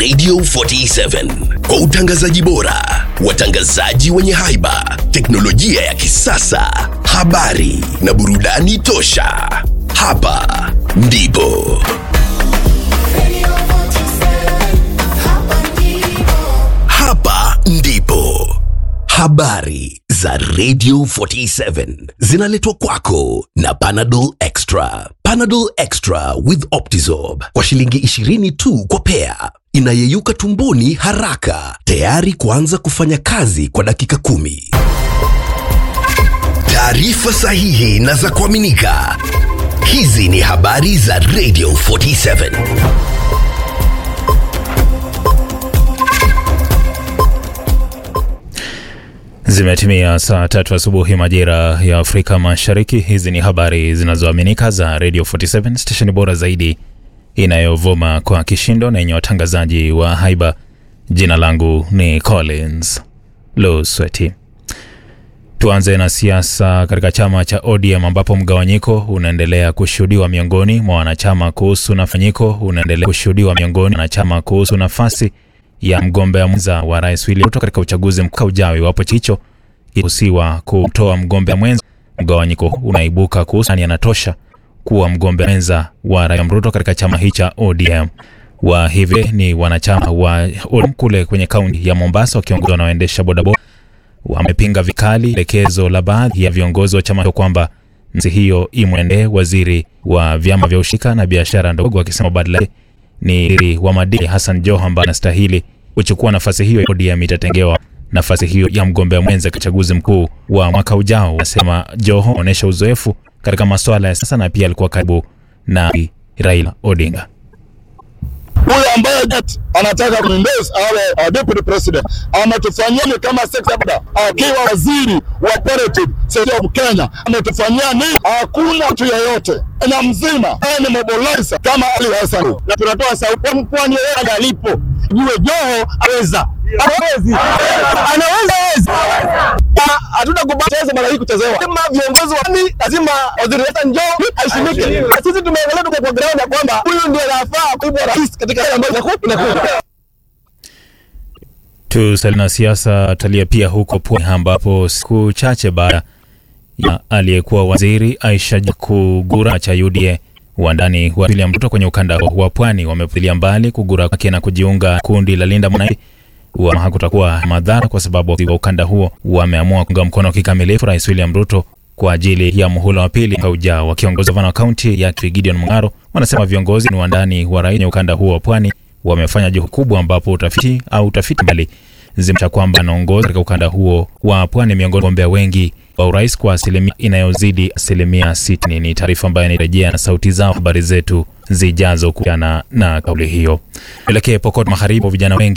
Radio 47 kwa utangazaji bora, watangazaji wenye haiba, teknolojia ya kisasa, habari na burudani tosha. Hapa ndipo hapa ndipo habari za Radio 47 zinaletwa kwako na Panadol Extra. Panadol Extra with Optizorb kwa shilingi 20 tu kwa pea, inayeyuka tumboni haraka, tayari kuanza kufanya kazi kwa dakika kumi. Taarifa sahihi na za kuaminika. Hizi ni habari za Radio 47. Zimetimia saa tatu asubuhi majira ya Afrika Mashariki. Hizi ni habari zinazoaminika za Radio 47 stesheni bora zaidi inayovuma kwa kishindo na yenye watangazaji wa haiba. Jina langu ni Collins Lusweti. Tuanze na siasa katika chama cha ODM ambapo mgawanyiko unaendelea kushuhudiwa miongoni mwa wanachama kuhusu nafanyiko unaendelea kushuhudiwa miongoni mwa wanachama kuhusu nafasi ya mgombea mwenza wa rais William Ruto katika uchaguzi mkuu ujao iwapo hicho kuhusiwa kutoa mgombea mwenza. Mgawanyiko unaibuka kuhusu nani anatosha kuwa mgombea mwenza wa rais Ruto katika chama hichi cha ODM. Wa hivi ni wanachama wa ODM kule kwenye kaunti ya Mombasa wakiongozwa na waendesha bodaboda wamepinga vikali elekezo la baadhi ya viongozi wa chama hicho kwamba nafasi hiyo imwendee waziri wa vyama vya ushirika na biashara ndogo, wakisema badala yake ni waziri wa madini Hassan Joho ambaye anastahili kuchukua nafasi hiyo. ODM itatengewa nafasi hiyo ya mgombea mwenza katika uchaguzi mkuu wa mwaka ujao. Anasema Joho anaonyesha uzoefu katika masuala ya siasa na pia alikuwa karibu na Raila Odinga. Huyo ambaye anataka kuendorse awe uh, deputy president ametufanyia ni kama sekta bada, akiwa waziri wa operative sasa of Kenya ametufanyia ni hakuna mtu yeyote na mzima yeye ni mobilizer kama Ali Hassan, na tunatoa sauti mpwani yeye alipo jue Joho aweza hawezi anaweza hatuna kubatiza mara hii kuchezewa. Lazima viongozi wa dini, lazima waziri Hassan Joho aheshimike. Na sisi tumeangalia tuko kwa ground ya kwamba huyu ndiye anafaa kuwa rais katika yale ambayo inakuwa inakuwa Tusalie na siasa, talia pia huko pwani ambapo siku chache baada ya aliyekuwa waziri Aisha kugura cha UDA wandani wa William Ruto kwenye ukanda wa pwani wamepuzilia mbali kugura kwake na kujiunga kundi la Linda Mwananchi wa hakutakuwa madhara kwa sababu wa ukanda huo wameamua kuunga mkono kikamilifu Rais William Ruto kwa ajili ya muhula wa pili mwaka ujao. Wakiongozwa na kaunti ya Gideon Mung'aro, wanasema viongozi ni wandani wa rais kwenye ukanda huo wa pwani wamefanya juhudi kubwa, ambapo utafiti au utafiti mbali zimeonyesha kwamba anaongoza katika ukanda huo wa pwani miongoni mwa wagombea wengi wa urais kwa asilimia inayozidi asilimia sitini. Ni taarifa ambayo inarejea na sauti zao habari zetu zijazo kuhusiana na kauli hiyo. Tuelekee Pokot Magharibi, vijana wengi